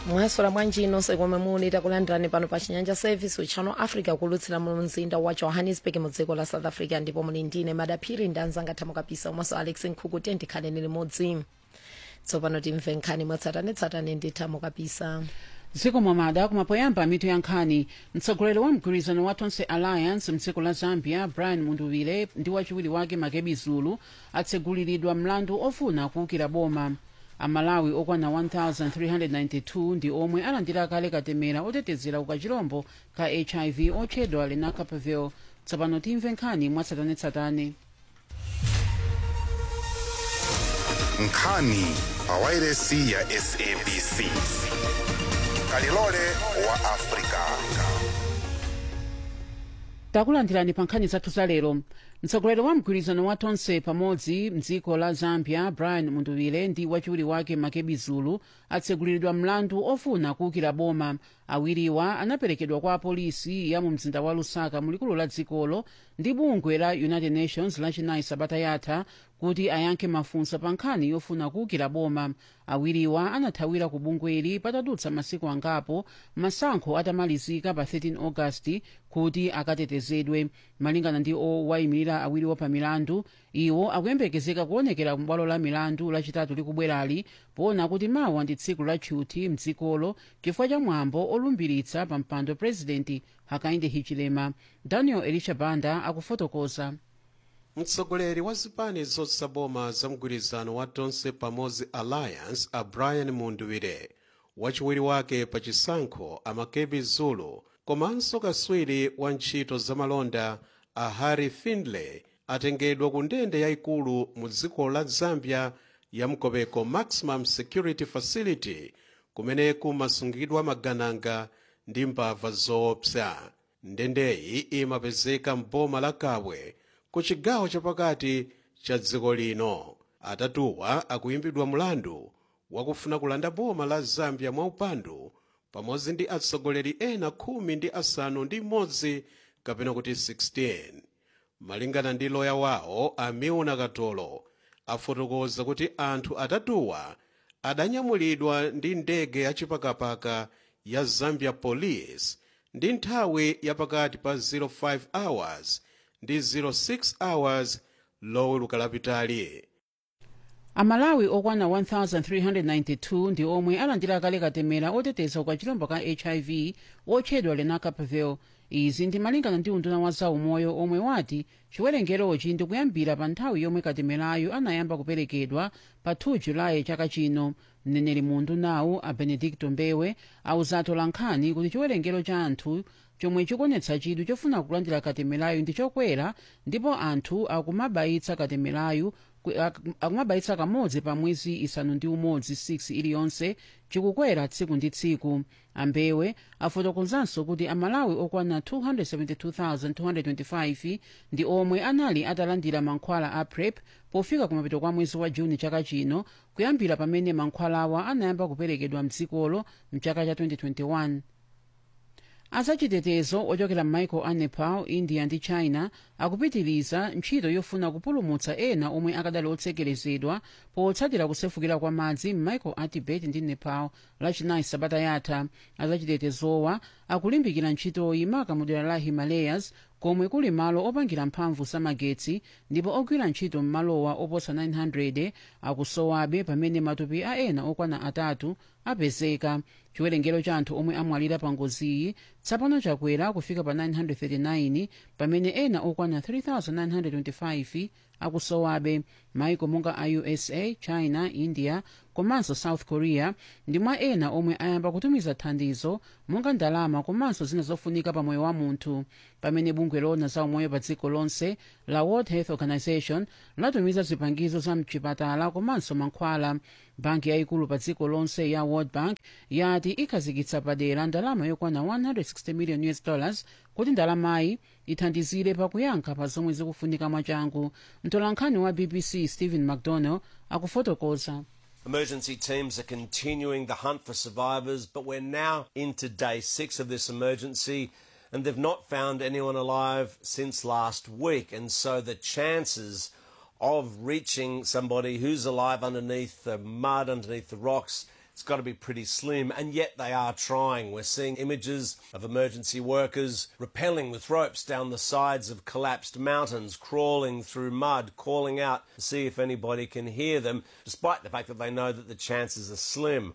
mwaswera bwanji nonse komwe muli takulandirani pano pa chinyanja service channel africa kulutsira mu mzinda wa johannesburg mu dziko la south africa ndipo muli ndine madaphiri ndanzanga thamo kapisa umaso alex nkhuku tikhaleni limodzi tsopano timve nkhani mwatsatanetsatane ndi thamo kapisa dziko mwamada kumapoyamba mitu ya nkhani mtsogoleri wa mgwirizano wa tonse alliance mdziko la zambia brian munduvile ndi wachiwiri wake makebi zulu atseguliridwa mlandu ofuna kuwukira boma amalawi okwana 1392 ndi omwe alandira kale katemera otetezera ukachilombo ka hiv otchedwa lenacapavir tsopano timve nkhani mwatsatanetsatane nkhani pa wairesi ya sabc kalilole wa afrika takulandirani pa nkhani zathu za lero mtsogoleri wa mgwirizano wa tonse pamodzi mdziko la zambia brian munduvile ndi wachiwiri wake makebi zulu atseguliridwa mlandu ofuna kuwukira boma awiriwa anaperekedwa kwa apolisi ya mu mzinda wa lusaka mulikulu la dzikolo ndi bungwe la united nations lachinayi sabata yatha kuti ayankhe mafunso pa nkhani yofuna kuwukira boma awiriwa anathawira ku bungweli patadutsa masiku angapo masankho atamalizika pa 13 agasti kuti akatetezedwe malingana ndi owayimirira awiriwo pa milandu iwo akuyembekezeka kuonekera kubwalo la milandu lachitatu likubwerali poona kuti mawa ndi tsiku la tchuthi mdzikolo chifukwa cha mwambo olumbiritsa pa mpando presidenti hakainde hichilema daniel elisha banda akufotokoza mtsogoleri wa zipani zotsaboma za mgwirizano wa tonse pamodzi alliance a brian munduvile wachiwiri wake pa chisankho amakebi zulu komanso kaswiri wa ntchito zamalonda a harry findlay atengedwa ku ndende yayikulu mu dziko la zambia ya mkobeko maximum security facility kumene kumasungidwa magananga ndi mbava zoopsa ndendeyi imapezeka mboma la kabwe ku chigawo chapakati cha dziko lino atatuwa akuyimbidwa mulandu wakufuna kulanda boma la zambia mwaupandu pamodzi ndi atsogoleri ena khumi ndi asanu ndi mmodzi kapena kuti 16 malingana ndi loya wawo amiuna katolo afotokoza kuti anthu atatuwa adanyamulidwa ndi ndege yachipakapaka ya zambia police ndi nthawi yapakati pa 05 hours ndi 06 hours loweruka lapitali amalawi okwana 1392 ndi omwe alandira kale katemera oteteza ukachilombo ka hiv otchedwa lenacapavir izi ndi malingana ndi unduna wa zaumoyo omwe wati chiwerengerochi ndi kuyambira pa nthawi yomwe katemerayo anayamba kuperekedwa pa 2 julayi chaka chino mneneri mu undunawu a benedicto mbewe awuzatu lankhani kuti chiwerengero cha anthu chomwe chikuonetsa chidwi chofuna kulandira katemerayo ndi chokwera ndipo anthu akumabayitsa katemerayo akumabayitsa kamodzi pa mwezi isanu ndi umodzi 6 iliyonse chikukwera tsiku ndi tsiku ambewe afotokozanso kuti amalawi okwana 272,225 ndi omwe anali atalandira mankhwala a prep pofika kumapeto kwa mwezi wa juni chaka chino kuyambira pamene mankhwalawa anayamba kuperekedwa mdzikolo mchaka cha 2021 azachitetezo ochokera m'maiko a nepal india ndi china akupitiriza ntchito yofuna kupulumutsa ena omwe akadali otsekerezedwa potsatira kusefukira kwa madzi m'maiko a tibet ndi nepal lachinayi sabata yatha azachitetezowa akulimbikira ntchitoyi maka mu dera la himalayas komwe kuli malo opangira mphamvu zamagetsi ndipo ogwira ntchito m'malowa oposa 900 akusowabe pamene matupi a ena okwana atatu apezeka chiwerengero cha anthu omwe amwalira pa ngoziyi tsopano chakwera kufika pa 939 pamene ena okwana 3925 akusowabe maiko monga a usa china india komanso south korea ndi mwa ena omwe ayamba kutumiza thandizo monga ndalama komanso zina zofunika pa moyo wa munthu pamene bungwe lona za umoyo pa dziko lonse la world health organization latumiza zipangizo za mchipatala komanso mankhwala banki yayikulu pa dziko lonse ya world bank yati ikhazikitsa padera ndalama yokwana 160 million us dollars kuti ndalamayi ithandizire pakuyankha pa zomwe zikufunika mwachangu mtolankhani wa bbc stephen mcdonald akufotokoza Emergency teams are continuing the hunt for survivors, but we're now into day six of this emergency, and they've not found anyone alive since last week. And so the chances of reaching somebody who's alive underneath the mud, underneath the rocks, it's got to be pretty slim, and yet they are trying. We're seeing images of emergency workers rappelling with ropes down the sides of collapsed mountains, crawling through mud, calling out to see if anybody can hear them, despite the fact that they know that the chances are slim.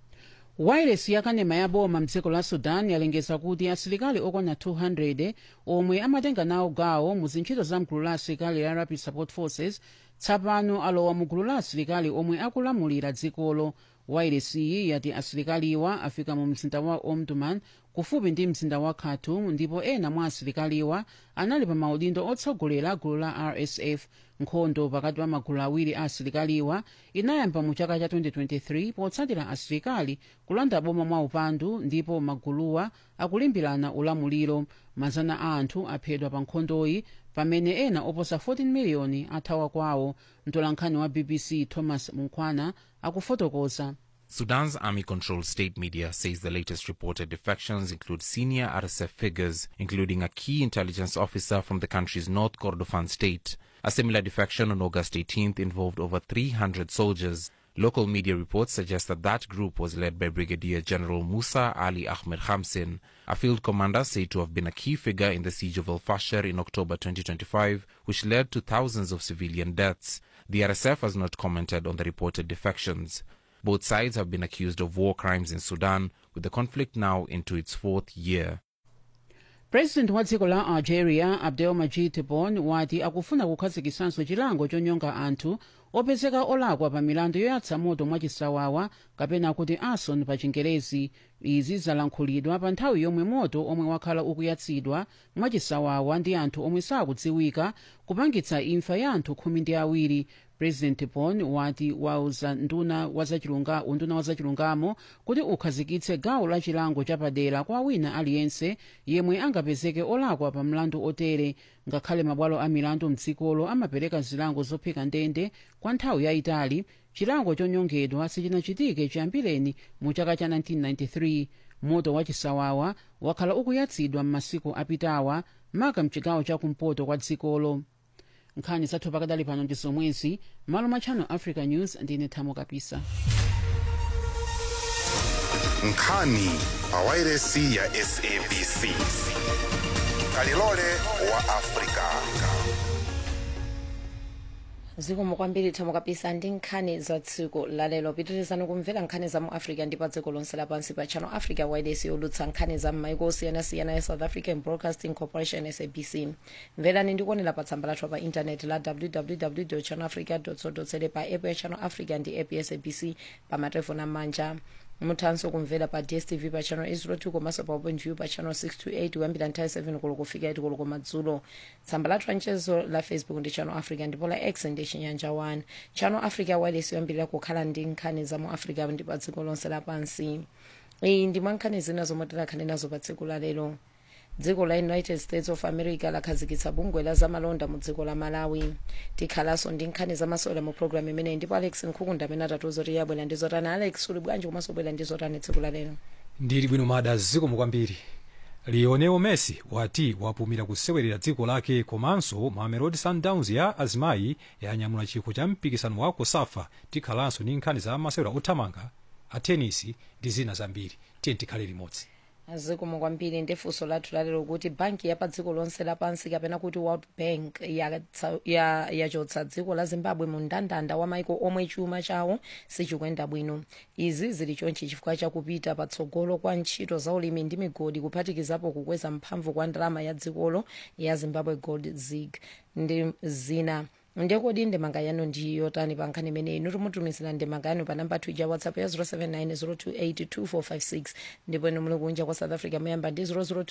wairesi yakanema ya boma mdziko la sudan yalengeza kuti asilikali okwana 200 omwe amatenga nawo gawo mu zintchito za mgulu la asilikali la rapid support forces tsapano alowa mu gulu la asilikali omwe akulamulira dzikolo wairesiyi yati asilikaliwa afika mu mzinda wa omdurman kufupi ndi mzinda wa khartoum ndipo ena mwa asilikaliwa anali pa maudindo otsogolera gulu la rsf nkhondo pakati pa magulu awiri a asilikaliwa inayamba mu chaka cha 2023 potsatira asilikali kulanda boma mwa upandu ndipo maguluwa akulimbirana ulamuliro mazana a anthu aphedwa pa nkhondoyi pamene ena oposa 14 miliyoni athawa kwawo mtolankhani wa bbc thomas munkwana akufotokoza Sudan's army controlled state media says the latest reported defections include senior RSF figures, including a key intelligence officer from the country's North Kordofan state. A similar defection on August 18th involved over 300 soldiers. Local media reports suggest that that group was led by Brigadier General Musa Ali Ahmed Khamsin, a field commander said to have been a key figure in the siege of El Fasher in October 2025, which led to thousands of civilian deaths. The RSF has not commented on the reported defections. Both sides have been accused of war crimes in Sudan, with the conflict now into its fourth year. president wa dziko la algeria abdelmajid tebboune wati akufuna kukhazikisanso chilango chonyonga anthu opezeka olakwa pa milandu yoyatsa moto mwachisawawa kapena kuti arson pa chingerezi izi zalankhulidwa pa nthawi yomwe moto omwe wakhala ukuyatsidwa mwachisawawa ndi anthu omwe sakudziwika kupangitsa imfa ya anthu khumi ndi awiri president tebboune wati wauza nduna wazachilunga unduna wazachilungamo kuti ukhazikitse gawo la chilango chapadera kwa wina aliyense yemwe angapezeke olakwa pa mlandu otere ngakhale mabwalo a milandu mdzikolo amapereka zilango zophika ndende kwa nthawi yayitali chilango chonyongedwa sichinachitike chiyambireni mu chaka cha 1993 moto wachisawawa wakhala ukuyatsidwa m'masiku apitawa maka mchigawo chakumpoto kwa dzikolo nkhani zathu pakadali pano ndi zomwezi malo mwa channel africa news ndine thamo kapisa nkhani pawairesi ya sabc kalilole wa afrika zikomo kwambiri thamo kapisa ndi nkhani za tsiku lalero pitirizani kumvera nkhani za mu africa ndi pa dziko lonse lapansi pa channel africa wireless yolutsa nkhani za m'maiko osiyanasiyana ya south african broadcasting corporation sabc mverani ndikuonera pa tsamba lathu pa intaneti la www channel africa co za pa app ya channel africa ndi app ya sabc pa matelefoni amanja muthanso kumvera pa dstv pa channel 802 komanso pa openview pa channel 628 kuyambira nthawi 7 koloko kufika 8 koloko madzulo tsamba lathu lanchezo la facebook ndi channel africa ndipo la x ndi chinyanja 1 channel africa wireless yoyambirira kukhala ndi nkhani za mu africa ndi pa dziko lonse lapansi iyi ndi mwa nkhani zina zomwe tikhale nazo pa tsiku lalero dziko la united states of america lakhazikitsa bungwe la zamalonda mu dziko la malawi tikhalanso ndi nkhani zamasewera mu programu imeneyi ndipo alex nkhukunda amene atatiuza kuti yabwera ndi zotani alex uli bwanji komanso bwera ndi zotani tsiku la lero ndili bwino mada zikomo kwambiri lionel messi wati wapumira kusewerera dziko lake komanso mamelodi sundowns ya azimayi yanyamula chikho cha mpikisano wa kosafa tikhalanso ndi nkhani za masewera othamanga a tenisi ndi zina zambiri tiye tikhale limodzi zikomo kwambiri ndi funso lathu lalero kuti banki ya pa dziko lonse lapansi kapena kuti world bank yachotsa ya, ya dziko la zimbabwe mu mndandanda wa maiko omwe chuma chawo sichikuyenda bwino izi zili chonchi chifukwa chakupita patsogolo kwa ntchito za ulimi ndi migodi kuphatikizapo kukweza mphamvu kwa ndalama ya dzikolo ya zimbabwe gold zig ndi zina ndekodi ndemanga yanu ndi yotani pa nkhani imeneyi inu timutumizira ndemanga yanu pa namba ya whatsapp ya 079 ndipo inu muli kunja kwa south africa muyamba ndi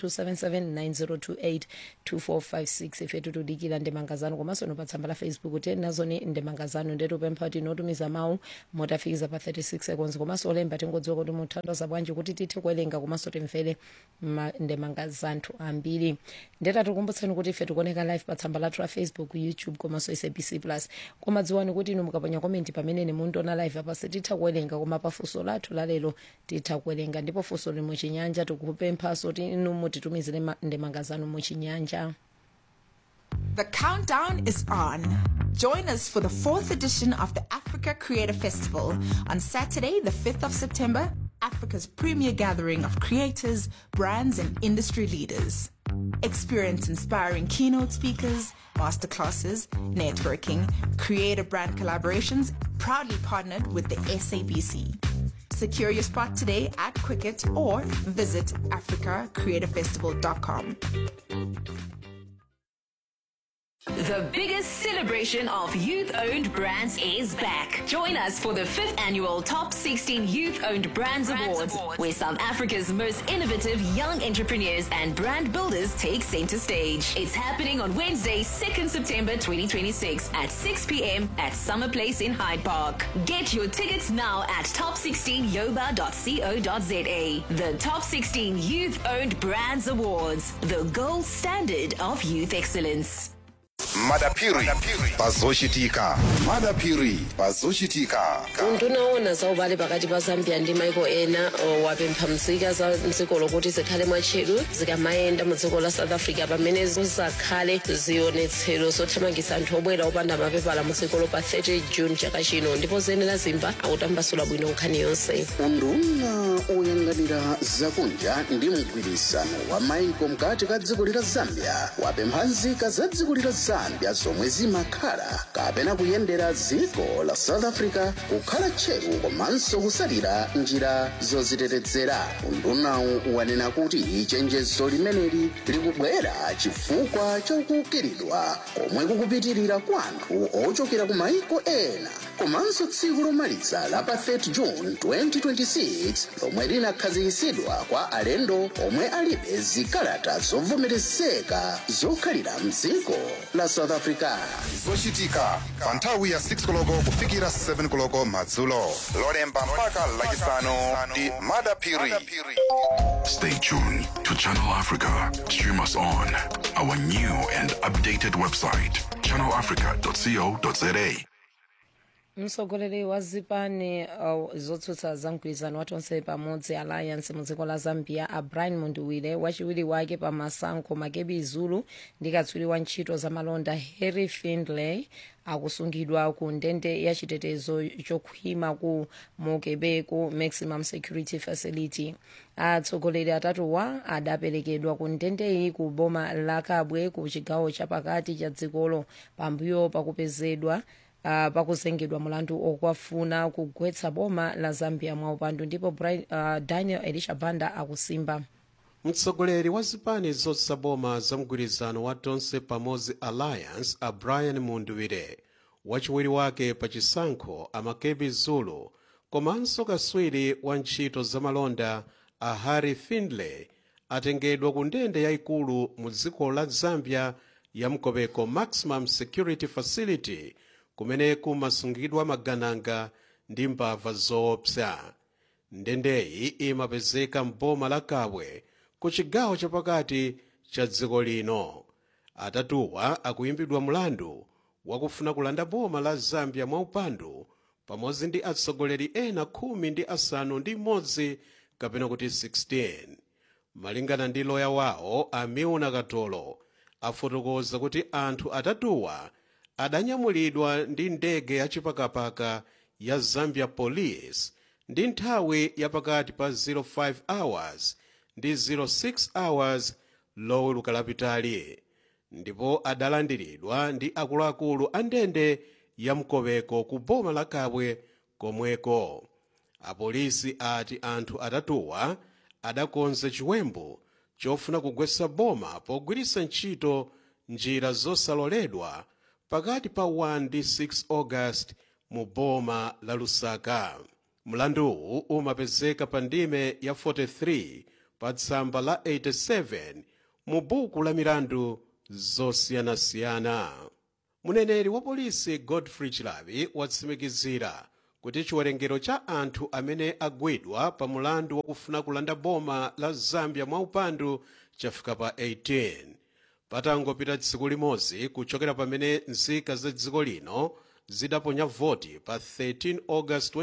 0027790282456 ife tikudikira ndemanga zanu komanso inu pa tsamba la facebook tiyeni nazoni ndemanga zanu ndetupempha kuti inotumiza mawu motafikiza pa 36 seconds komanso olemba tingodziwa kuti muthandiza bwanji kuti tithe kuwerenga komanso timvere ma- ndemanga zanthu ambiri ndetatikumbutseni kuti ife tikuoneka live pa tsamba lathu la facebook youtube komanso sabc plus koma dziwani kuti inu mukaponya komenti pamene mundiona live apa sititha kuwerenga koma pa funso lathu lalero titha kuwerenga ndipo funso li muchinyanja tikupemphaso kuti inu mutitumizire ma- ndemanga zanu muchinyanja The countdown is on. Join us for the fourth edition of the Africa Creator Festival on Saturday, the 5th of September, Africa's premier gathering of creators, brands, and industry leaders. Experience inspiring keynote speakers, masterclasses, networking, creator brand collaborations, proudly partnered with the SABC. Secure your spot today at Quicket or visit africacreatorfestival.com. The biggest celebration of youth owned brands is back. Join us for the 5th annual Top 16 Youth Owned Brands, Awards, where South Africa's most innovative young entrepreneurs and brand builders take center stage. It's happening on Wednesday, 2nd September 2026 at 6 p.m. at Summer Place in Hyde Park. Get your tickets now at top16yoba.co.za. The Top 16 Youth Owned Brands Awards, the gold standard of youth excellence. madapiri pazochitika madapiri pazochitika undunaona za ubale pakati pa zambia ndi maiko ena o, wapempha nzika za mdziko lokuti zikhale mwatcheru zikamayenda mu dziko la south africa pamene zizakhale zionetsero zothamangitsa anthu obwera opanda mapepala mu dzikolo pa 30 june chaka chino ndipo zenera zimba akutambasula bwino nkhani yonse unduna oyang'anira zakunja ndi mgwirizano wa maiko mkati ka dziko lila zambia wapempha nzika za dziko lila zambia zomwe zimakhala kapena kuyendera dziko la south africa kukhala tcheru komanso kusalira njira zozitetezera undunawu wanena kuti chenjezo limeneli likubwera chifukwa chakukiridwa komwe kukupitirira kwa anthu ochokera ku maiko ena komanso tsiku lomaliza la pa 30 june 2026 lomwe linakhazikitsidwa kwa alendo omwe alibe zikalata zovomerezeka zokhalira mdziko la south africa zochitika pa nthawi ya 6 koloko kufikira 7 koloko madzulo lolemba mpaka lachisanu ndi madapiri Stay tuned to Channel Africa. Stream us on our new and updated website, channelafrica.co.za. mtsogoleri wa zipani uh, zotsutsa za mgwirizano watonse pamodzi alliance mu dziko la zambia a brian munduwire wachiwiri wake pa masankho makebi zulu ndi katswiri wa ntchito za malonda harry findlay akusungidwa ku ndende ya chitetezo chokhwima ku mokebeku maximum security facility atsogoleri atatuwa adaperekedwa ku ndendeyi ku boma la kabwe ku chigawo chapakati cha dzikolo pambuyo pakupezedwa uh, pakuzengedwa mulandu okwafuna kugwetsa boma la zambia mwaupandu ndipo Brian, uh, daniel elisha banda akusimba mtsogoleri wa zipani zotsutsa boma za mgwirizano wa tonse pamodzi alliance a brian munduwire wachiwiri wake pa chisankho amakebi zulu komanso kaswiri wa ntchito zamalonda a harry findlay atengedwa ku ndende yayikulu mu dziko la zambia ya mkobeko maximum security facility kumene kumasungidwa magananga ndi mbava zoopsa ndendeyi imapezeka mboma la kabwe ku chigawo chapakati cha dziko lino atatuwa akuyimbidwa mlandu wakufuna kulanda boma la zambia mwaupandu pamodzi ndi atsogoleri ena khumi ndi asanu ndi imodzi kapena kuti 16 malingana ndi loya wawo amiuna katolo afotokoza kuti anthu atatuwa adanyamulidwa ndi ndege yachipakapaka ya zambia police ndi nthawi yapakati pa 05 hours ndi 06 hours loweruka lapitali ndipo adalandiridwa ndi akuluakulu a ndende ya mkobeko ku boma la kabwe komweko apolisi ati anthu atatuwa adakonza chiwembu chofuna kugwetsa boma pogwiritsa ntchito njira zosaloledwa pakati pa 1 ndi 6 august mu boma la lusaka mlanduwu umapezeka pa ndime ya 43 pa tsamba la 87 mu buku la milandu zosiyanasiyana muneneri wa polisi godfrey chilabi watsimikizira kuti chiwerengero cha anthu amene agwidwa pa mulandu wakufuna kulanda boma la zambia mwaupandu chafika pa 18 patangopita tsiku limodzi kuchokera pamene nzika za dziko lino zidaponya voti pa 13 august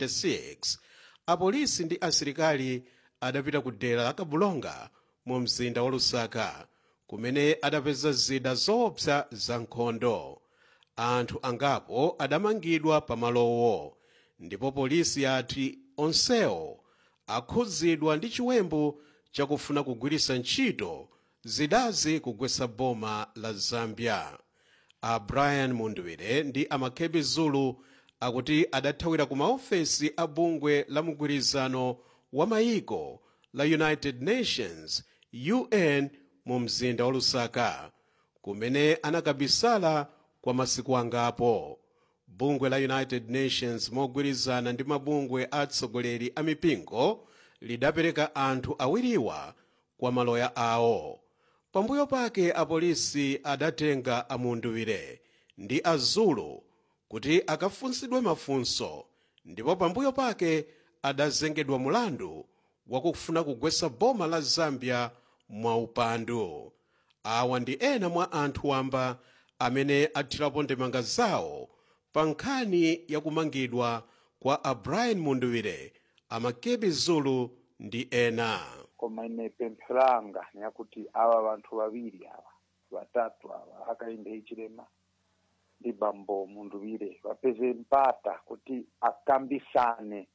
2026 apolisi ndi asilikali adapita ku dera la kabulonga mu mzinda wa lusaka kumene adapeza zida zoopsa za nkhondo anthu angapo adamangidwa pamalowo ndipo polisi yati onsewo akhudzidwa ndi chiwembu chakufuna kugwiritsa ntchito zidazi kugwetsa boma la zambia a brian mundwire ndi amakebi zulu akuti adathawira ku maofesi a bungwe la mgwirizano wa mayiko la united nations un mu mzinda wa lusaka kumene anakabisala kwa masiku angapo bungwe la united nations mogwirizana ndi mabungwe atsogoleri a mipingo lidapereka anthu awiriwa kwa maloya awo pambuyo pake apolisi adatenga amunduwire ndi azulu kuti akafunsidwe mafunso ndipo pambuyo pake adazengedwa mulandu wakufuna kugwetsa boma la zambia mwaupandu awa ndi ena mwa anthu wamba amene athirapo ndemanga zawo pa nkhani yakumangidwa kwa a brian munduwire amakebi zulu ndi ena koma ine pempho langa niyakuti awa vanthu vaviri ava vatatu ava akainde hichilema ndi bambo munduwire vapeze mpata kuti akambisane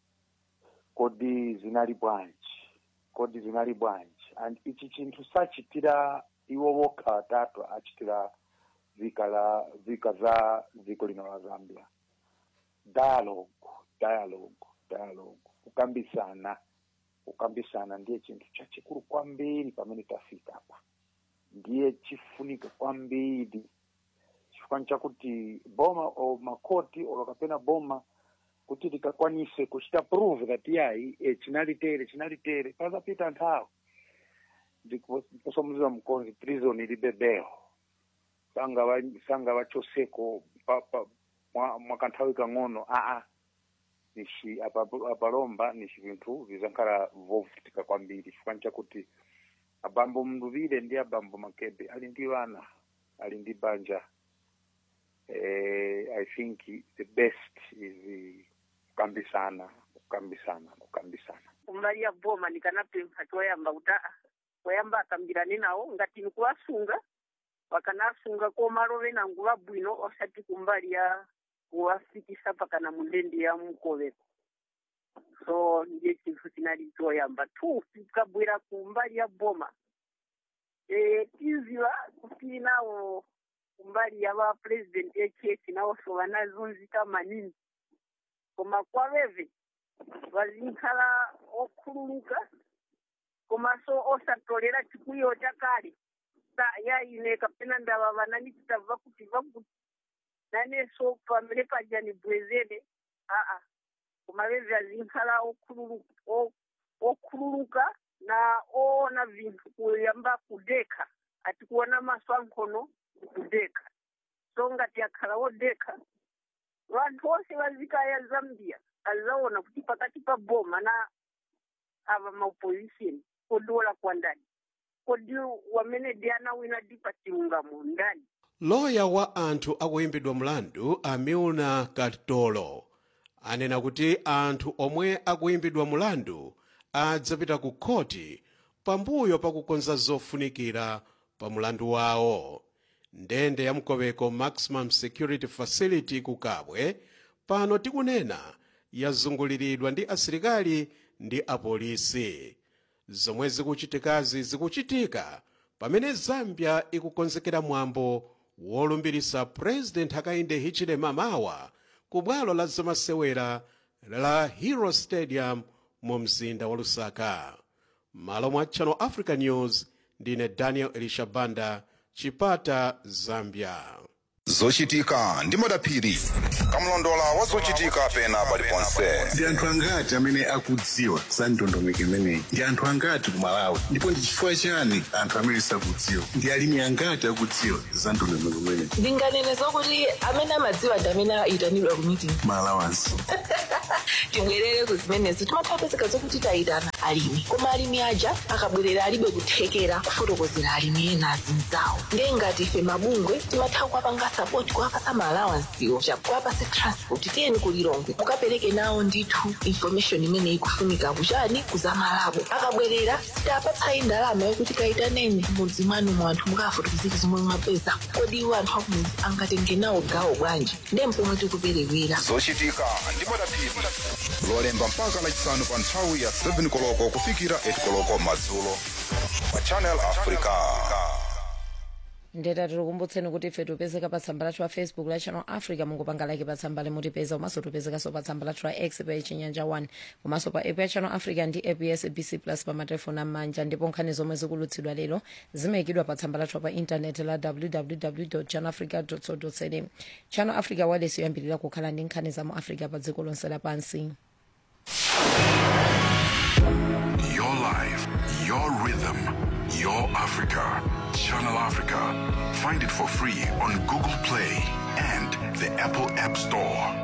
kodi zinali bwanji kodi zinali bwanji and ichi chinthu sachitira iwo vokha vatatu achitira vika la vika za dziko lino la zambia dialogue dialogue dialogue kukambisana kukambisana ndiye chinthu chachikulu kwambiri pamene tafika apa ndiye chifunika kwambiri chifukani chakuti boma o makoti olo kapena boma kuti likakwanise kuchita prove that yayi e, chinalitere chinalitere pazapita nthawi ndikusomuziwa mkonzi prison ilibe bail sanga va sanga vachoseko pa, pa, mwa, mwakanthawi kang'ono aa nishi apa- apalomba nishi vinthu vizankhala vovutika kwambiri chifukani chakuti abambo mnduvire ndi abambo makebe ali ndi vana ali ndi banja eh, i think the best is eh, kukambisana kukambisana kukambisana kumbali ya boma ndikanapempha choyamba kuti aa koyamba akambirane nawo ngati nikuwasunga wakanasunga komalove nangu vabwino osati kumbali ya kuwafikisa pakana mundende ya mkoveko so ndiye chinthu chinali choyamba two tikabwera kumbali ya boma e, tiziva kuti nawo kumbali ya vapresident echechi nawonso vanazunzika maningi koma kwaveve vazinkhala okhululuka komanso osatolera chikwiyo chakale sa yaine kapena ndava vanani chitabva kuti vakuti naneso pamene paja nibwezere aa koma veve azinkhala okhululuka o- okhululuka na oona vinthu kuyamba kudekha ati kuona maso ankhono kudekha so ngati akhala wodekha vanthu onse vazikaya zambia azaona kuti pakati pa boma na ava maopposition kodi wolakwa ndani kodi wamene ndi anawina dipa chilungamo ndani loya wa anthu akuyimbidwa mlandu amiuna katolo anena kuti anthu omwe akuyimbidwa mlandu adzapita ku khoti pambuyo pakukonza zofunikira pa mlandu wawo ndende ya mkoweko maximum security facility ku kabwe pano tikunena yazunguliridwa ndi asilikali ndi apolisi zomwe zikuchitikazi zikuchitika pamene zambia ikukonzekera mwambo wolumbirisa president hakainde hichilema mawa ku bwalo la zamasewera la hero stadium mu mzinda wa lusaka malo mwa channel africa news ndine daniel elishabanda chipata zambia zochitika ndi madaphiri kamlondola wa zochitika pena paliponse ndi anthu angati amene akudziwa za ndondomeko imeneyi ndi anthu angati ku malawi ndipo ndi chifukwa chani anthu amene sakudziwa ndi alimi angati akudziwa za ndondomeko imeneyi ndinganene zokuti amene amadziwa ndi amene ayitanidwa ku meeting malawansi tibwerere ku zimenezo timathapezeka zokuti tayitana alimi koma alimi aja akabwerera alibe kuthekera kufotokozera alimi ena azinzawo ndiye ngati ife mabungwe timatha kuwapanga support kuwapasa maalawansiwo kuwapasa transport tiyeni kulilongwe mukapereke nawo ndithu information imene ikufunika kuchani kuzamalabo akabwerera sitapatsayi ndalama yokuti kayitaneni mudzi mwanu mu anthu mukafotokozera zomwe mwapeza kodi iwo anthu akumudzi angatenge nawo gawo bwanji ndiye mpomwe tikuperewera zochitika ndi madaphiri lolemba mpaka lachisanu pa nthawi ya 7 koloko kufikira 8 koloko madzulo pa channel africa ndeta tikukumbutseni kuti ife tipezeka pa tsamba lathu la facebook la channel africa mungopanga like pa tsamba limutipeza komanso tipezekanso pa tsamba lathu la x pa chinyanja 1 komanso pa app ya channel africa ndi app ya sabc plus pa matelefoni amanja ndipo nkhani zomwe zikulutsidwa lero zimayikidwa pa tsamba lathu pa intaneti la www channel africa co za channel africa wireless yoyambirira kukhala ndi nkhani za mu africa pa dziko lonse lapansi Your life, your rhythm, your Africa. Channel Africa. Find it for free on Google Play and the Apple App Store.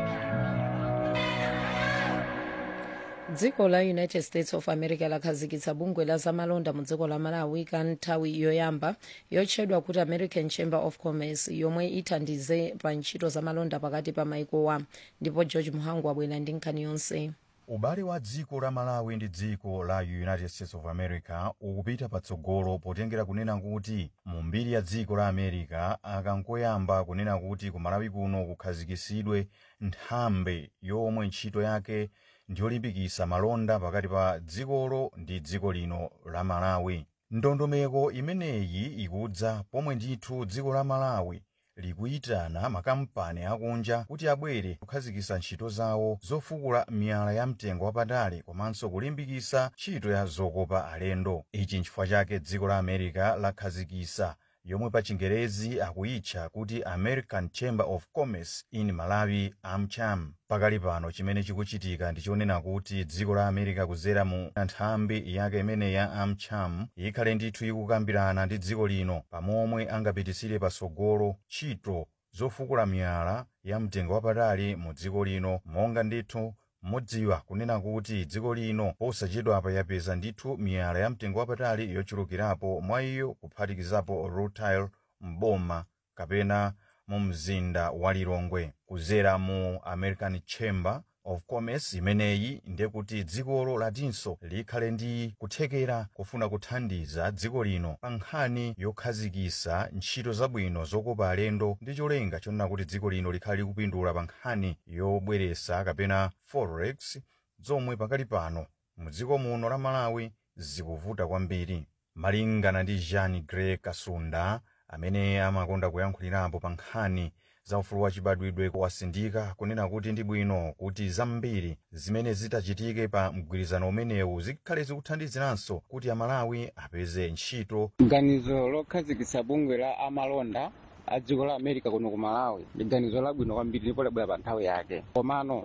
dziko la united states of america lakhazikitsa bungwe la zamalonda mu dziko la malawi ka nthawi yoyamba yotchedwa kuti american chamber of commerce yomwe ithandize pa ntchito zamalonda pakati pa maikowa ndipo george muhangu abwera ndi nkhani yonse ubale wa dziko la malawi ndi dziko la united states of america ukupita patsogolo potengera kunena kuti mu mbiri ya dziko la america akangoyamba kunena kuti ku malawi kuno kukhazikisidwe nthambi yomwe ntchito yake ndiyolimbikitsa malonda pakati pa dzikolo ndi dziko lino la malawi ndondomeko imeneyi ikudza pomwe ndithu dziko la malawi likuyitana makampani akunja kuti abwere kukhazikitsa ntchito zawo zofukula miyala ya mtengo wapatali komanso kulimbikitsa ntchito ya zokopa alendo ichi nchifukwa chake dziko la america lakhazikitsa yomwe pa chingerezi akuyitcha kuti american chamber of commerce in malawi amcham pakali pano chimene chikuchitika ndichonena kuti dziko la america kudzera mu nthambi yake imene ya amcham ikhale ndithu ikukambirana ndi dziko lino pamomwe angapititsire patsogolo ntchito zofukula miyala ya mtengo wapatali mu dziko lino monga ndithu mudziwa kunena kuti dziko lino posachedwapa yapeza ndithu miyala ya mtengo wapatali yochulukirapo mwa iyo kuphatikizapo rutile mboma kapena mu mzinda wa lilongwe kudzera mu american chamber of commerce imeneyi ndiye kuti dzikolo latinso likhale ndi kuthekera kufuna kuthandiza dziko lino pa nkhani yokhazikitsa ntchito zabwino zokopa alendo ndi cholinga chonena kuti dziko lino likhale likupindula pa nkhani yobweretsa kapena forex zomwe pakali pano mu dziko muno la malawi zikuvuta kwambiri malingana ndi jean grey kasunda amene amakonda kuyankhulirapo pa nkhani za ufulu wachibadwidwe wasindika kunena kuti ndi bwino kuti zambiri zimene zitachitike pa mgwirizano umenewu zikhale zikuthandiziranso kuti amalawi apeze ntchito ganizo lokhazikitsa bungwe la amalonda a dziko la america kuno ku malawi ndi ganizo labwino kwambiri ndipo labwera pa nthawi yake komano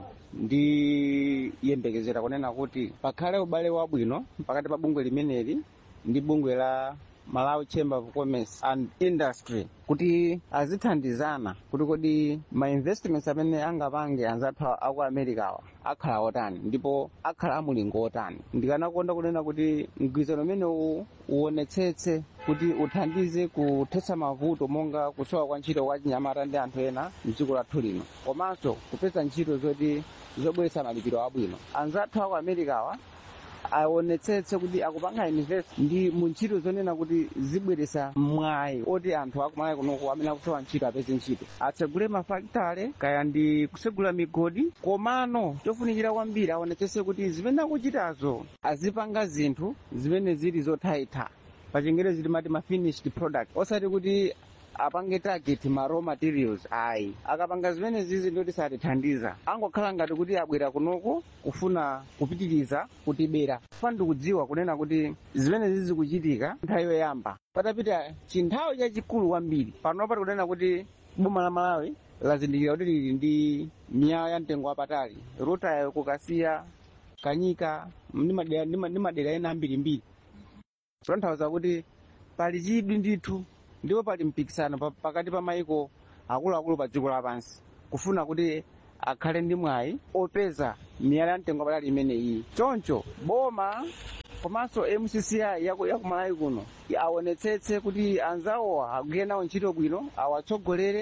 ndiyembekezera kunena kuti pakhale ubale wabwino pakati pa bungwe limeneli ndi bungwe la malawi chamber of commerce and industry kuti azithandizana kuti kodi ma investments amene angapange anzathu aku americawa akhala otani ndipo akhala amulingo otani ndikanakonda kunena kuti mgwirizano umenewu uonetsetse kuti uthandize kuthetsa mavuto monga kusowa kwa ntchito kwa chinyamata ndi anthu ena mdziko lathu lino komanso kupeza ntchito zoti zobweretsa malipiro abwino anzathu aku americawa aonetsetse kuti akupanga invest ndi mu ntchito zonena kuti zibweretsa mwayi oti anthu akumalawi kunoku amene akusowa ntchito apeze ntchito atsegule mafakitale kaya ndi kusegula migodi komano chofunikira kwambiri aonetsetse kuti zimene akuchitazo azipanga zinthu zimene zili zothaitha pachingerezi timati ma finished product osati kuti apange target ma raw materials ayi akapanga zimene zizi ndoti satithandiza angokhala ngati kuti abwera kunoku kufuna kupitiriza kutibera fana ndikudziwa kunena kuti zimene zizi kuchitika nthawi yoyamba patapita chinthawi chachikulu kwambiri pano pati kunena kuti boma la malawi lazindikira kuti lili ndi miyala ya mtengo wapatali rutayo kukasiya kanyika ndi madera- ndi ma- ndi madera ena ambirimbiri kutanthauza kuti pali chidwi ndithu ndipo pali mpikisano pa- pakati pa maiko akuluakulu pa dziko lapansi kufuna kuti akhale ndi mwayi opeza miyala ya mtengo wapatali imeneyi choncho boma komanso mcci yaku yaku malawi kuno aonetsetse kuti anzawowa agwire nawo ntchito bwino awatsogolere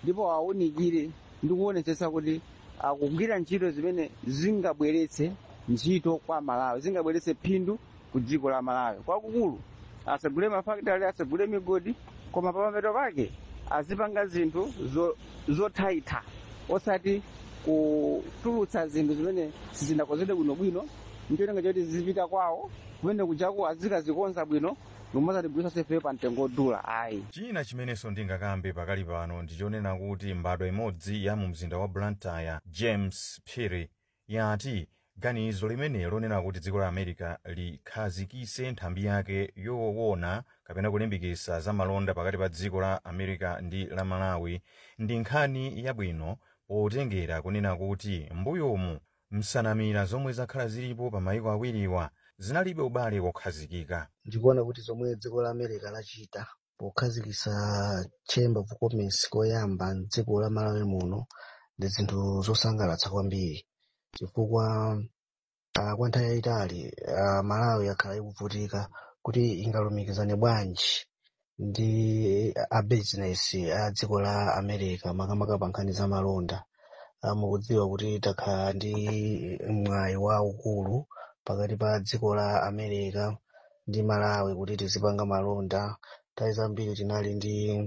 ndipo awunikire ndi kuonetsetsa kuti akugwira ntchito zimene zingabweretse ntchito kwa malawi zingabweretse phindu ku dziko la malawi kwakukulu asagule mafakitali asagule migodi koma pamapeto pake azipanga zinthu zo- zothaitha osati kutulutsa zinthu zimene sizinakonzedwe bwinobwino ncholinga choti zizipita kwawo kumene kujaku azikazikonza bwino nomazatibwisa sefeyo pa mtengo odula ayi china chimenenso ndingakambe pakali pano ndichonena kuti mbadwa imodzi ya mu mzinda wa blantyre james phiri yati ganizo limene lonena kuti dziko la america likhazikise nthambi yake yowona kapena kulimbikitsa za malonda pakati pa dziko la america ndi la malawi ndi nkhani yabwino potengera kunena kuti mbuyomu msanamira zomwe zakhala zilipo pa mayiko awiriwa zinalibe ubale wokhazikika ndikuona kuti zomwe dziko la america lachita pokhazikitsa chamber of commerce koyamba mdziko la malawi muno ndi zinthu zosangalatsa kwambiri chifukwa uh, kwa nthawi yayitali uh, malawi yakhala ikuvutika kuti ingalumikizane bwanji ndi a business a dziko la america makamaka pa nkhani za malonda uh, mukudziwa kuti takhala ndi mwayi waukulu pakati pa dziko la america ndi malawi kuti tizipanga malonda nthawi zambiri tinali ndi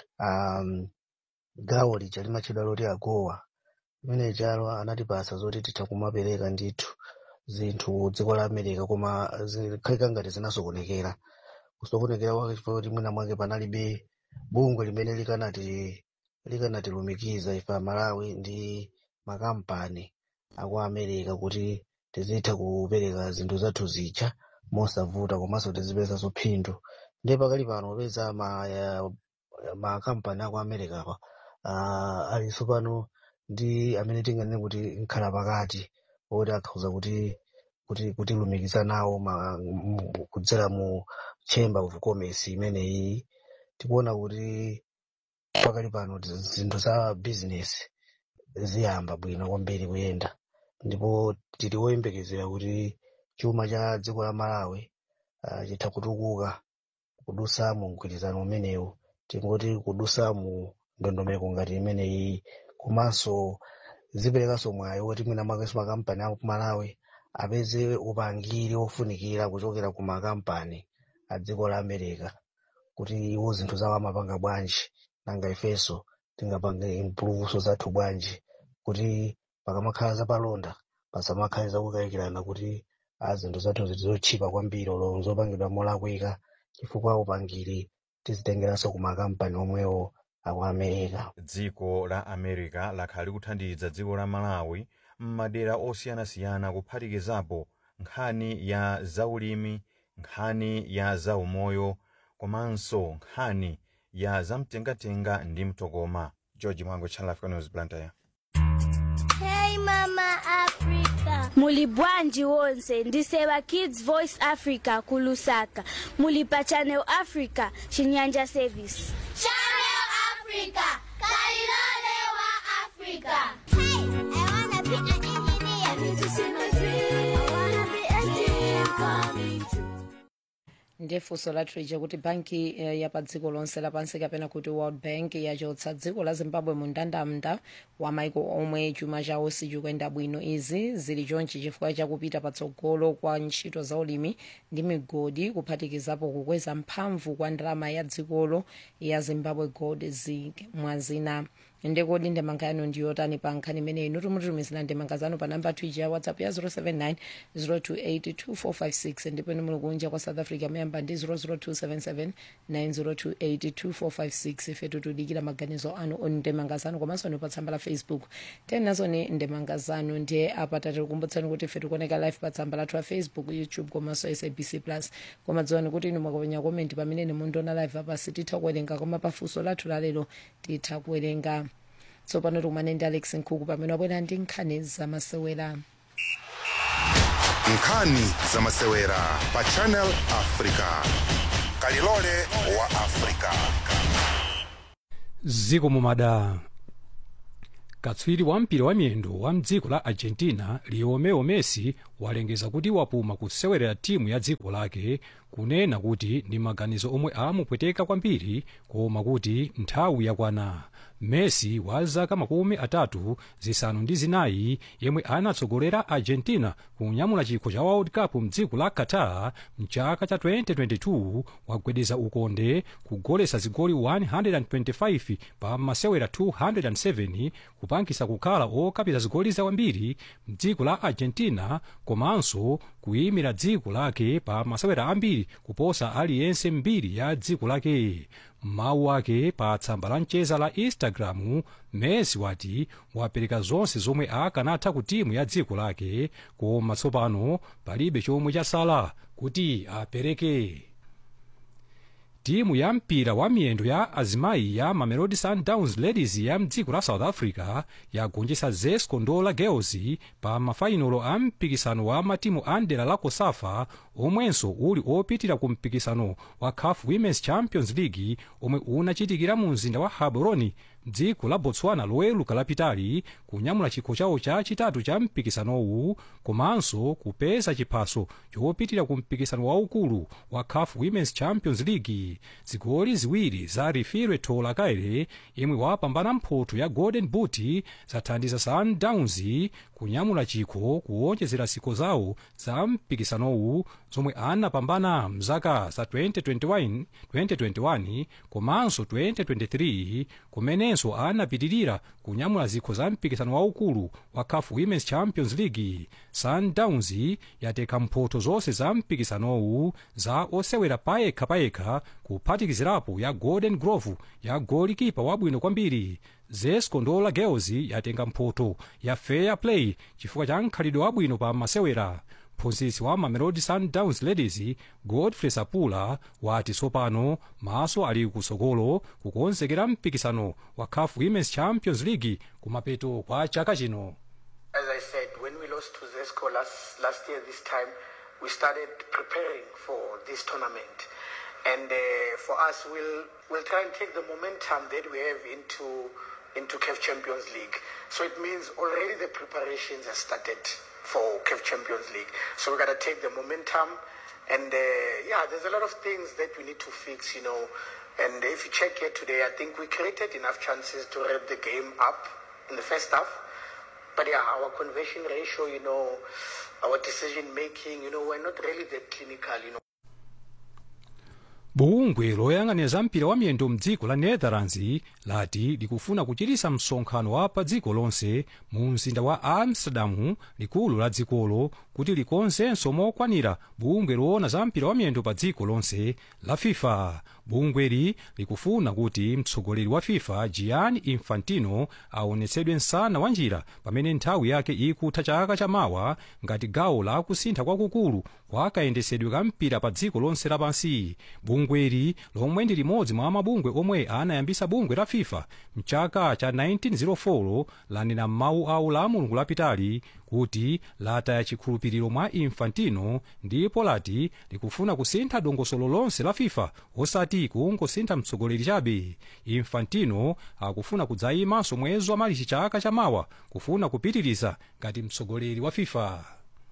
um, gawo lija limatchedwa loti agowa limene chalo anatipasa zoti titha kumapereka ndithu zinthu dziko la america koma zikhalika ngati zinasokonekera kusokonekera kwake chifukwa kuti mwina mwake panalibe bungwe limene likanati likanatilumikiza ife amalawi ndi makampani aku america kuti tizitha kupereka zinthu zathu zija mosavuta komanso tizipeza phindu ndiye pakali pano popeza ma ya- makampani aku america apa uh, alinso pano ndi amene tinganene kuti nkhala pakati oti akhoza kuti kuti kutilumikiza nawo ma- mu- kudzera mu chamber of commerce imeneyi tikuona kuti pakali pano zinthu za business ziyamba bwino kwambiri kuyenda ndipo tili woyembekezera kuti chuma cha dziko la malawi uh, chitha kutukuka kudusa mu mgwirizano umenewu tingoti kudusa mu ndondomeko ngati imeneyi komanso ziperekanso mwayi woti mwina mwakenso makampani aku malawi apeze upangiri ofunikira kuchokera ku makampani a dziko la america kuti iwo zinthu zawo amapanga bwanji nanga ifenso tingapange impuluvuso zathu bwanji kuti pakamakhala zapalonda pasamakhale zakukayikirana kuti a zinthu zathu zitizotchipa kwambiri olo zopangidwa molakwika chifukwa upangiri tizitengeranso ku makampani omwewo aku america dziko la america lakhala likuthandiza dziko la malawi m'madera osiyanasiyana kuphatikizapo nkhani ya zaulimi nkhani ya zaumoyo komanso nkhani ya zamtengatenga ndi mtokoma george mwango channel africa news blantyre Hey Mama Africa. Muli bwanji wonse ndiseva Kids Voice Africa kulusaka. Muli pa Channel Africa Chinyanja Service. Channel Africa, Kalilole wa Africa. Hey, I wanna be an engineer. I need to see my dream. I wanna be a dream coming true. ndiye funso lathu lija kuti banki eh, ya pa dziko lonse lapansi kapena kuti world bank yachotsa dziko la zimbabwe mu ndandanda wa maiko omwe chuma chawo sichikuyenda bwino izi zili chonchi chifukwa chakupita patsogolo kwa ntchito za ulimi ndi migodi kuphatikizapo kukweza mphamvu kwa ndalama ya dzikolo ya zimbabwe gold zinc mwazina ndekodi ndemanga yanu ndiyotani pa nkhani imeneyi inu tumutumizira ndemanga zanu pa namba twija ya whatsapp ya 079 028 ndipo inu muli kunja kwa south africa muyamba ndi 00277 9028 ife tutudikira maganizo anu oni ndemanga zanu komanso ni pa tsamba la facebook tenazoni ndemanga zanu ndiye apa tatikukumbutsani kuti ife tikuoneka live pa tsamba lathu la facebook youtube komanso sabc plus koma dziwani kuti inu mwakapenya komenti pamene ni mundiona live apa sititha kuwerenga koma pafunso lathu lalero titha kuwerenga tsopano tikumane ndi alex nkhuku pamene wabwera ndi nkhani zamasewera nkhani zamasewera pa channel africa kalilole wa africa ziko mumada katswiri wa mpira wa miyendo wa mdziko la argentina lionel messi walengeza kuti wapuma kusewerera timu ya dziko lake kunena kuti ndi maganizo omwe amupweteka kwambiri koma kuti nthawi yakwana messi wa zaka makumi atatu zisanu ndi zinayi yemwe anatsogolera argentina kunyamula chikho cha world cup mdziko la qatar mchaka cha 2022 wagwedeza ukonde kugolesa zigoli 125 pa masewera 207 kupangisa kukhala okapita zigoli zawambiri mdziko la argentina komanso kuyimira dziko lake pa masewera ambiri kuposa aliyense mbiri ya dziko lake mawu ake pa tsamba la mcheza la instagram messi wati wapereka zonse zomwe akanatha ku timu ya dziko lake koma tsopano palibe chomwe chasala kuti apereke timu ya mpira wa miyendo ya azimayi ya mamelodi sundowns ladies ya mdziko la south africa yagonjetsa zesco ndola girls pa mafainolo a mpikisano wa matimu a ndera la kosafa omwenso uli opitira ku mpikisano wa caf women's champions league omwe unachitikira mu mzinda wa gaborone dziko la botswana loweluka lapitali kunyamula chikho chawo chachitatu cha mpikisanowu komanso kupeza chiphaso chopitira ku mpikisano waukulu wa caf women's champions league zigoli ziwiri za rifire tola kaire yemwe wapambana mphoto ya golden boot zathandiza sundowns kunyamula chikho kuwonjezera zikho zawo za mpikisanowu zomwe anapambana mzaka za 2021, 2021 komanso 2023 kumenenso anapitirira kunyamula zikho za mpikisano waukulu wa caf women's champions league sundowns yateka mphoto zonse za mpikisanowu za osewera payekha payekha kuphatikizirapo ya golden glove ya golikipa wabwino kwambiri zesco ndola girls yatenga mphoto ya fair play chifukwa cha mkhalidwe wabwino pa masewera mphunzitsi wa mamelodi sundowns ladies godfrey sapula wati tsopano maso ali kusogolo kukonzekera mpikisano wa caf women's champions league kumapeto kwa chaka chino As I said, when we lost to Zesco last, last year, this time, we started preparing for this tournament. And uh, for us, we'll, we'll try and take the momentum that we have into, into CAF Champions League. So it means already the preparations have started for CAF Champions League. So we got to take the momentum. And uh, yeah, there's a lot of things that we need to fix, you know. And if you check here today, I think we created enough chances to wrap the game up in the first half. But yeah, our conversion ratio, you know, our decision making, you know, we're not really that clinical, you know. bungwe loyang'anira za mpira wa miyendo mdziko la netherlands lati likufuna kuchitisa msonkhano wa pa dziko lonse mu mzinda wa amsterdamu likulu la dzikolo kuti likonzenso mokwanira bungwe loona za mpira wa miyendo pa dziko lonse la fifa bungweli likufuna kuti mtsogoleri wa fifa gianni infantino aonetsedwe msana wa njira pamene nthawi yake ikutha chaka chamawa ngati gawo la kusintha kwakukulu kwa kayendesedwe ka mpira pa dziko lonse lapansi bungweli lomwe ndi limodzi mwa mabungwe omwe anayambisa bungwe la fifa mchaka cha 1904 lanena m'mawu awo la mulungu lapitali kuti lataya chikhulupiriro mwa infantino ndipo lati likufuna kusintha dongosolo lonse la fifa osati kungosintha mtsogoleri chabe infantino akufuna kudzayimanso mwezi wa malichi chaka chamawa kufuna kupitiriza ngati mtsogoleri wa fifa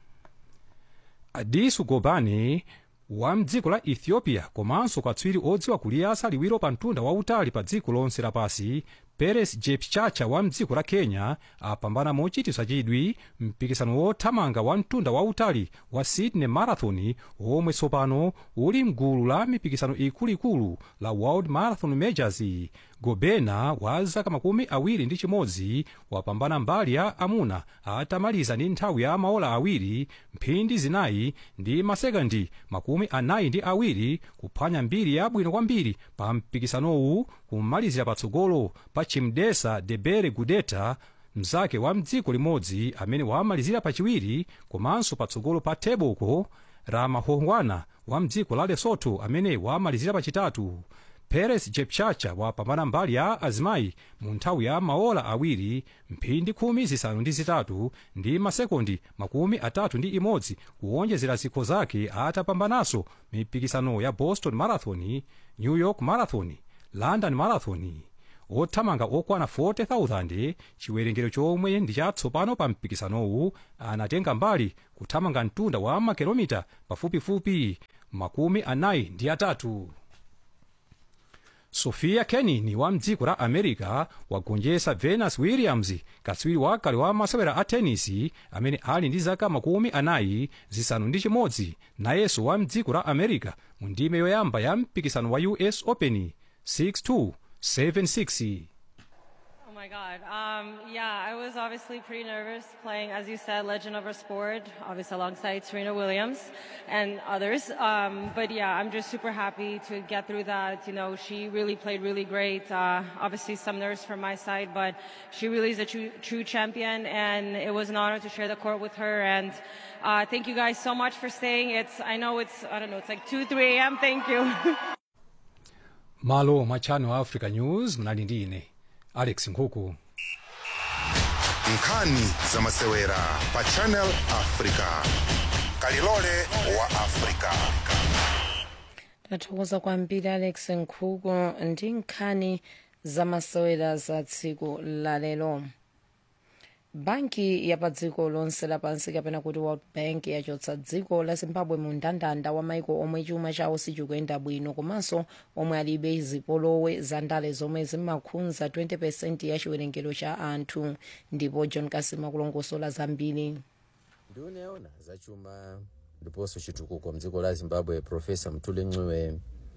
adisu gobane wa mdziko la ethiopia komanso katswiri odziwa kuliyasa liwiro pa mtunda wautali pa dziko lonse lapasi peres jepchacha wa mdziko la kenya apambana mochitisa chidwi mpikisano wothamanga wa mtunda wautali wa sydney marathon omwe tsopano uli mgulu la mipikisano ikuluikulu la world marathon majors gobena wa zaka makumi awiri ndi chimodzi wapambana mbali ya amuna atamaliza ndi nthawi ya maola awiri mphindi zinayi ndi masekandi makumi anayi ndi awiri kuphwanya mbiri yabwino kwambiri pa mpikisanowu kumalizira patsogolo pa chimdesa debere gudeta mzake wa mdziko limodzi amene wamalizira pachiwiri komanso patsogolo pa teboko ramahongwana wa mdziko la lesotho amene wamalizira pachitatu peres jepchacha wapambana mbali ya azimayi mu nthawi ya maola awiri mphindi khumi zisanu ndi zitatu ndi masekondi makumi atatu ndi imodzi kuwonjezera zikho zake atapambananso mipikisano ya boston marathon new york marathon london marathon othamanga okwana 40,000 chiwerengero chomwe ndi chatsopano pa mpikisanowu anatenga mbali kuthamanga mtunda wa makilomita pafupifupi makumi anayi ndi atatu sofia kenin wa mdziko la america wagonjetsa venus williams katswiri wakale wa masewera a tenisi amene ali ndi zaka makumi anayi zisanu ndi chimodzi nayenso wa mdziko la america mu ndime yoyamba ya mpikisano wa us open 62 76 Oh my God. Um, yeah, I was obviously pretty nervous playing, as you said, Legend of our Sport, obviously alongside Serena Williams and others. Um, but yeah, I'm just super happy to get through that. You know, she really played really great. Uh, obviously, some nerves from my side, but she really is a true, true champion, and it was an honor to share the court with her. And uh, thank you guys so much for staying. It's I know it's I don't know, it's like 2, 3 a.m. Thank you. malo mwa channel africa news mnali ndi ine alex nkhuku nkhani za masewera pa channel africa kalilole wa africa tathokoza kwambiri alex nkhuku ndi nkhani za masewera za tsiku lalero banki ya pa dziko lonse lapansi kapena kuti world bank yachotsa dziko la zimbabwe mu mndandanda wa maiko omwe chuma chawo sichikuyenda bwino komanso omwe alibe zipolowe za ndale zomwe zimakhudza 20 ya chiwerengero cha anthu ndipo john kasima kulongosola zambiri ndikuneona zachuma ndiponso chitukuko mdziko la zimbabwe profesa mthuli ncube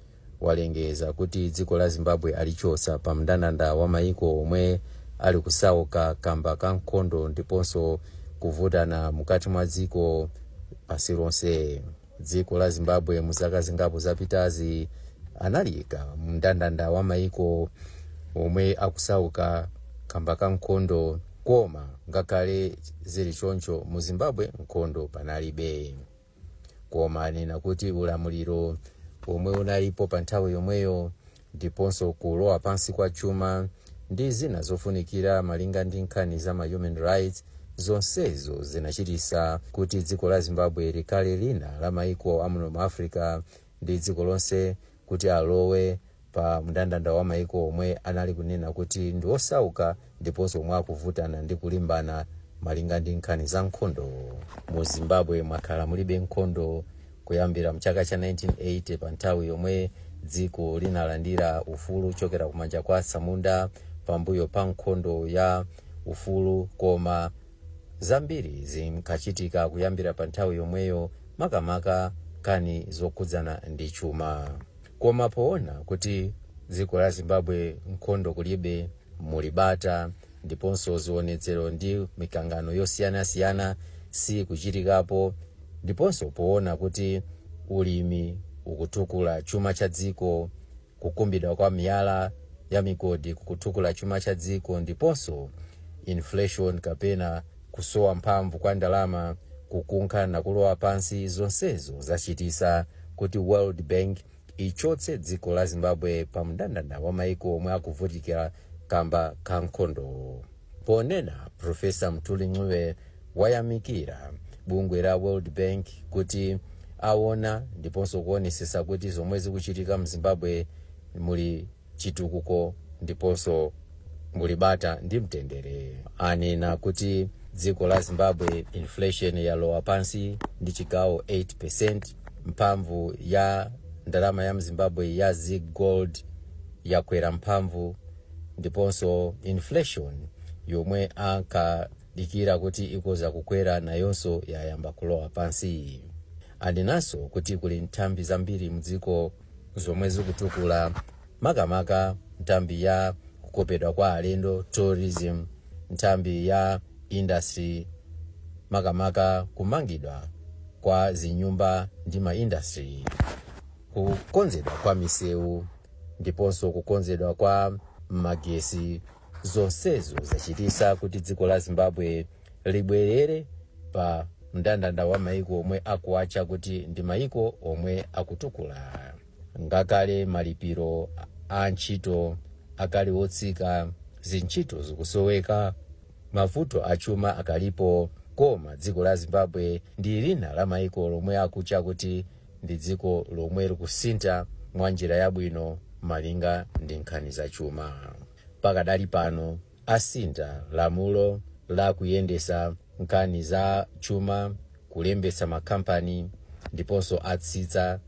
walengeza kuti dziko la zimbabwe alichotsa pa mndandanda wa maiko omwe ali kusauka kamba ka nkhondo ndiponso kuvutana mukati mwa dziko pasi lonse dziko la zimbabwe mu zaka zingapo zapitazi analika mndandanda wa maiko omwe akusauka kamba ka nkhondo koma ngakhale zili choncho mu zimbabwe nkhondo panalibe koma anena kuti ulamuliro omwe unalipo pa nthawi yomweyo ndiponso kulowa pansi kwa chuma ndi zina zofunikira malinga ndi nkhani za ma human rights zonsezo zinachitisa kuti dziko la zimbabwe likhale lina la maiko amuno mu africa ndi dziko lonse kuti alowe pa mndandanda wa maiko omwe anali kunena kuti ndi osauka ndiponso omwe akuvutana ndi kulimbana malinga ndi nkhani za nkhondo mu zimbabwe mwakhala mulibe nkhondo kuyambira mchaka cha 1980 pa nthawi yomwe dziko linalandira ufulu kuchokera kumanja kwa samunda pambuyo pa nkhondo ya ufulu koma zambiri zinkachitika kuyambira pa nthawi yomweyo makamaka kani zokhudzana ndi chuma koma poona kuti dziko la zimbabwe nkhondo kulibe mulibata ndiponso zionetsero ndi mikangano yosiyanasiyana si kuchitikapo ndiponso poona kuti ulimi ukutukula chuma cha dziko kukumbidwa kwa miyala ya migodi kukutukula chuma cha dziko ndiponso inflation kapena kusowa mphamvu kwa ndalama kukunkha na kulowa pansi zonsezo zachitisa kuti world bank ichotse dziko la zimbabwe pa mndandanda wa maiko omwe akuvutikira kamba ka nkhondo ponena profesa mthuli ncube wayamikira bungwe la world bank kuti aona ndiponso kuonesesa kuti zomwe zikuchitika mu zimbabwe muli chitukuko ndiponso mulibata ndi mtendere anena kuti dziko la zimbabwe inflation yalowa pansi ndi chigawo 8 mphamvu ya ndalama ya mzimbabwe ya zig gold yakwera mphamvu ndiponso inflation yomwe ankadikira kuti ikoza kukwera nayonso yayamba kulowa pansi anenanso kuti kuli nthambi zambiri mdziko zomwe zikutukula makamaka nthambi ya kukopedwa kwa alendo tourism nthambi ya industry makamaka kumangidwa kwa zinyumba ndi maindustry kukonzedwa kwa misewu ndiponso kukonzedwa kwa magesi zonsezo zachitisa kuti dziko la zimbabwe libwerere pa mndandanda wa maiko omwe akuacha kuti ndi maiko omwe akutukula ngakale malipiro a ntchito akali otsika zintchito zikusoweka mavuto achuma akalipo koma dziko la zimbabwe ndi lina la maiko lomwe akucha kuti ndi dziko lomwe likusintha mwa njira yabwino malinga ndi nkhani za chuma pakadali pano asintha lamulo la kuyendesa nkhani za chuma kulembesa makampani ndiponso atsitsa